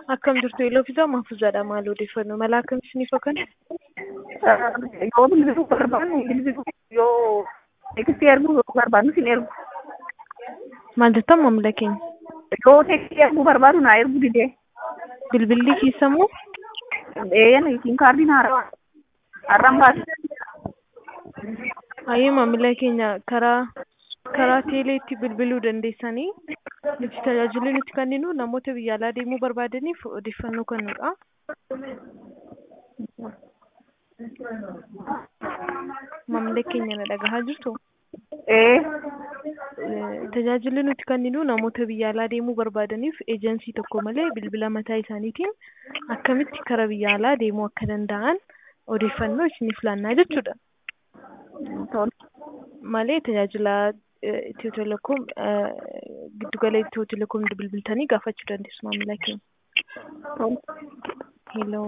Akkam jirtu Iloofisaa Mahfuuzaadha maal odeeffannoo mala akkam isiniif kan yoo bilbiluu barbaannu bilbiluu yoo tekstii erguu barbaannu sin ergu. maal jettan maamila keenya Yoo tekstii erguu barbaadu naa ergu didee. bilbilli keessammoo Eeyyan yookiin kaardiin haarawaa. Har'aan baase. Hayyee maamila keenya karaa karaa teeleetti bilbiluu dandeessanii nuti tajaajilli nuti kenninu namoota biyya alaa deemuu barbaadaniif odeeffannoo kennuudha. Maamila keenya na dhagahaa jirtu Ee. tajaajilli nuti kenninu namoota biyya alaa deemuu barbaadaniif eejensii tokko malee bilbila mataa isaaniitiin akkamitti karaa biyya alaa deemuu akka danda'an odeeffannoo isiniif laannaa jechuudha. Tole. malee tajaajila Itiyoo Telekoom giddugala Itiyoo Telekoom bilbiltanii gaafachuu dandeessu maamila keenya. Tole. Hello.